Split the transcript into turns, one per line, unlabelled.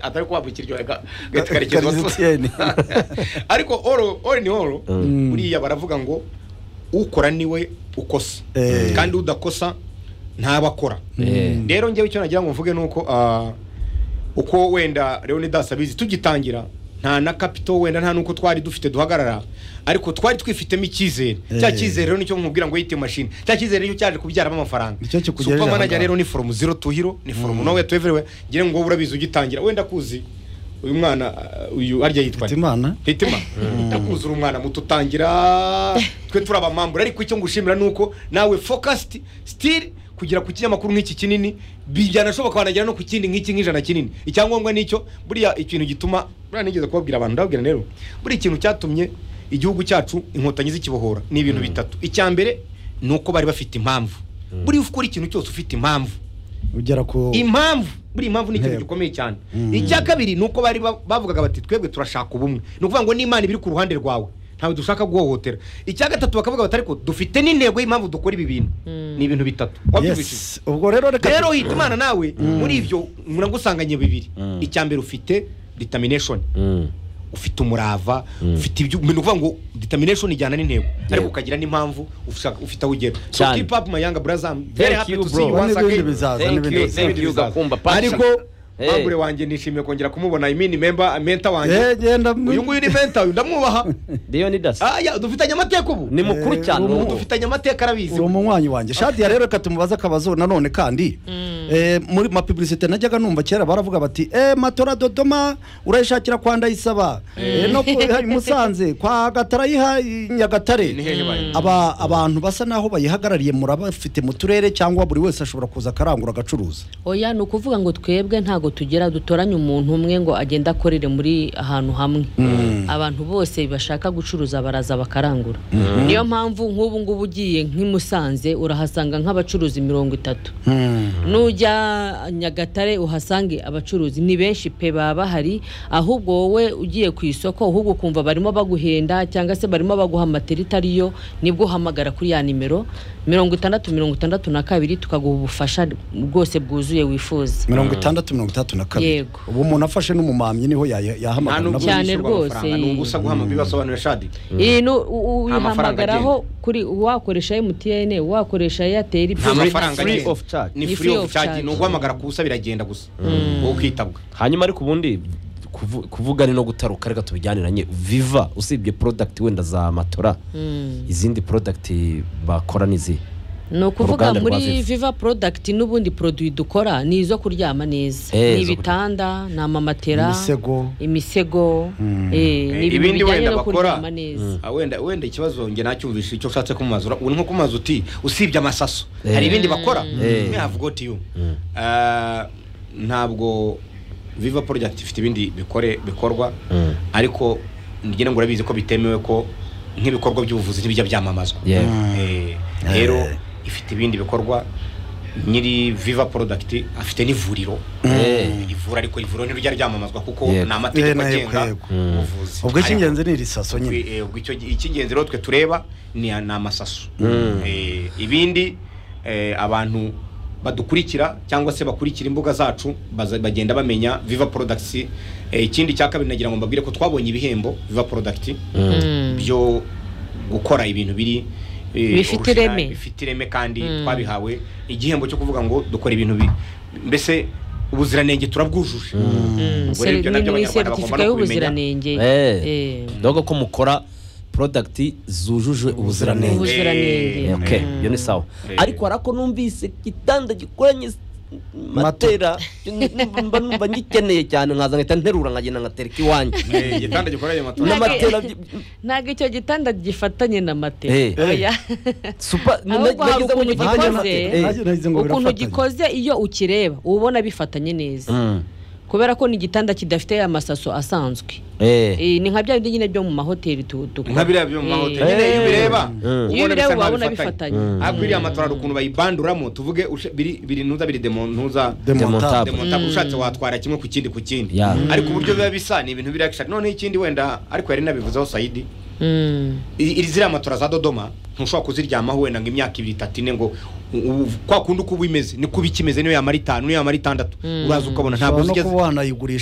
atari kwambukirwa karekezi
Etienne.
ariko all all in all buriya baravuga ngo ukora niwe ukosa
Eh.
kandi udakosa ntabakora
Eh.
rero njyewe icyo nagira ngo mvuge ni uko ah, uko wenda leonidas abizi tugitangira nta na kapito wenda nta n'uko twari dufite duhagarara ariko twari twifitemo icyizere cya
Eh.
cyizere rero nicyo nkubwira ngo yite mashini cya cyizere nicyo cyaje kubyaramo amafaranga
Nicyo kikugejeje
Super
aha
manager
ngaha.
rero ni forumu zero tu hiro ni forumu nawe tuweverewe ngira ngo wowe urabizi ugitangira wenda kuzi uyu mwana uh, uyu harya yitwa nde?
Hitimana.
hitima ndakuzura umwana muto utangira twe turi abamambura ariko icyo ngushimira ni uko nawe focused still kugera ku kinyamakuru nk'iki kinini byanashoboka wanagera no ku kindi nk'iki nk'ijana kinini icyangombwa ni icyo buriya ikintu gituma buriya nigeze kubabwira abantu ndababwira rero buriya ikintu cyatumye igihugu cyacu inkotanyi zikibohora ni ibintu bitatu icya mbere ni uko bari bafite impamvu buriya ukora ikintu cyose ufite impamvu
ugera ku
impamvu buri impamvu ni ikintu
Ntego.
gikomeye cyane
Mm.
icya kabiri ni uko bari ba- bavugaga bati twebwe turashaka ubumwe ni ukuvuga ngo n'imana ibiri ku ruhande rwawe ntawe dushaka guhohotera icya gatatu bakavuga bati ariko dufite n'intego y'impamvu dukora ibi bintu ni ibintu bitatu wabyumvishije
yes ubwo rero reka
rero hita imana nawe muri ibyo muragusanganye bibiri
Mm.
icya mbere ufite determination
Mm.
ufite umurava ufite ibyo ni ukuvuga ngo determination ijyana n'intego ariko ukagira n'impamvu ushaka- ufite aho ugera so
Cyane.
keep up my young brother I'm very
Thank
happy
you,
to see
bro.
you once
N'ibindi
again
bizaza,
Thank
n'ibindi
you,
bizaza.
thank you,
Bizaza.
Gakumba.
Pasha.
ariko
Hey.
mambure wanjye nishimiye kongera kumubona I mean member menta
Eh,
wanjye
genda mu-
uyu nguyu ni menta uyu ndamwubaha
Leonidas
aya dufitanye amateka ubu
ni mukuru
Eh,
cyane
ubu
uwo mugabo.
dufitanye amateka arabizi
uri umunywanyi wanjye shadiya rero reka tumubaze akabazo nanone kandi eh, muri mapibulisite najyaga numva kera baravuga bati eh, matora dodoma urayishakira kwa ndayisaba Eh, no ku- i musanze kwa gatara yiha i nyagatare
Ni hehe bayo?
Aba- abantu basa naho bayihagarariye murabafite mu turere cyangwa buri wese ashobora kuza akarangura agacuruza
oya ni ukuvuga ngo twebwe ntabwo tugera dutoranye umuntu umwe ngo agende akorere muri ahantu hamwe abantu bose bashaka gucuruza baraza bakarangura niyo mpamvu nk'ubu ngubu ugiye nk'i Musanze urahasanga nk'abacuruzi mirongo itatu nujya nyagatare uhasange abacuruzi ni benshi pe baba bahari ahubwo wowe ugiye ku isoko ahubwo ukumva barimo baguhenda cyangwa se barimo baguha amateri itari yo nibwo uhamagara kuri ya nimero mirongo itandatu mirongo itandatu na kabiri tukaguha ubufasha bwose bwuzuye wifuza
mirongo itandatu mirongo itandatu na kabiri
Yego.
ubu umuntu afashe n'umumamyi niho yayi-
nta
yahamagara
nubwo
nabo-
Cyane
yishyurwa
rwose.
amafaranga ni ubusa guhamagara bibasobanurira shadi
iyi ni u-
Nta mafaranga
uyihamagaraho kuri wakoresha emutiyene wakoresha eyateri
nta mafaranga
free
agenda.
of charge.
ni free of charge ni uguhamagara ku busa biragenda gusa wowe ukitabwa
hanyuma ariko ubundi kuvu- kuvuga ni no gutaruka reka tubijaniranye viva usibye product wenda za matora izindi product bakora ni izihe
ni ukuvuga
Uruganda rwa
muri
Viva.
viva porodagiti n'ubundi poroduwi dukora ni izo kuryama neza
Eh,
ni
zo
ibitanda ni amamatera
Imisego.
imisego eh, ni ibintu
Ibindi
bijyanye
wenda
no
bakora.
kuryama neza
Ah, wenda wenda ikibazo nge nacyumvise icyo ushatse kumubaza ura- uri nko kumaza uti usibye amasaso
Eh.
hari ibindi bakora
Eh.
me have got you Ah, ntabwo viva project ifite ibindi bikore bikorwa
Mm.
ariko ngira ngo urabizi ko bitemewe ko nk'ibikorwa by'ubuvuzi ntibijya byamamazwa
Yeah.
Eh, rero ifite ibindi bikorwa nyiri viva product afite n'ivuriro
Eh.
ivura ariko ivuriro ntirujya ryamamazwa kuko
Yego.
ni amategeko
Eh, yego,
agenga
yego.
ubuvuzi
ubwo
Ariko-
icy'ingenzi ni iri saso nyine
Eh, ubwo icyo- icy'ingenzi rero twe tureba ni ni amasaso Eh, ibindi eh, abantu badukurikira cyangwa se bakurikira imbuga zacu baza- bagenda bamenya viva products Eh, ikindi cya kabiri nagira ngo mbabwire ko twabonye ibihembo viva product byo gukora ibintu biri eh,
Bifite
original,
ireme.
bifite ireme kandi twabihawe igihembo cyo kuvuga ngo dukora ibintu bi- mbese ubuziranenge turabwujuje Ubwo rero
Seri-
ibyo
ni
nabyo
mu
Abanyarwanda bagomba
iseretifika
no kubimenya.
y'ubuziranenge
Eh,
Eh,
doga ko mukora product zujuje ubuziranenge
ubuziranenge
Eh, okay
Mm.
iyo ni sawa
Eh.
ariko hari ako numvise igitanda gikoranye s- matera mba numva ngikeneye cyane nkaza nkahita nterura nkagenda nkatereka iwanjye
Eh, igitanda gikoranye matora
n'amatera
Nage- ntabwo icyo gitanda gifatanye na matera
Eh.
oya
supa
ahubwo hari
nagize mu
ukuntu
gitanda
gikoze
matera. Eh.
Nanjye nagize ngo
ukuntu
birafatanye.
gikoze iyo ukireba uba ubona bifatanye neza
Mm.
kubera ko ni igitanda kidafite ya masaso asanzwe
Eh.
Eh, ni nka bya bindi nyine byo mu mahoteli tu- dukora
nka biriya byo mu
Eh,
mahoteli nyine iyo ubireba
Iyo
ubona
ubireba
bisa nkaho
ubona
bifatanye
bifatanye.
ariko iriya matora hari ukuntu bayibanduramo tuvuge ushe- biri biri ntuza biri demo ntuza
demontable
Demontable.
demontable ushatse watwara kimwe ku kindi ku kindi
Yeah.
ariko uburyo biba bisa ni ibintu biriya gishaka noneho ikindi wenda ariko yari nabivuzeho sayidi
Mm.
i- iri ziriya matora za dodoma ntushobora kuziryamaho wenda ngo imyaka ibiri itatu ine ngo u- u- kwa kundi uko uba imeze niko uba ikimeze niyo yamara itanu niyo yamara itandatu uraza ukabona ntabwo
ushobora
uzi
no
igeze
kuba wanayigurisha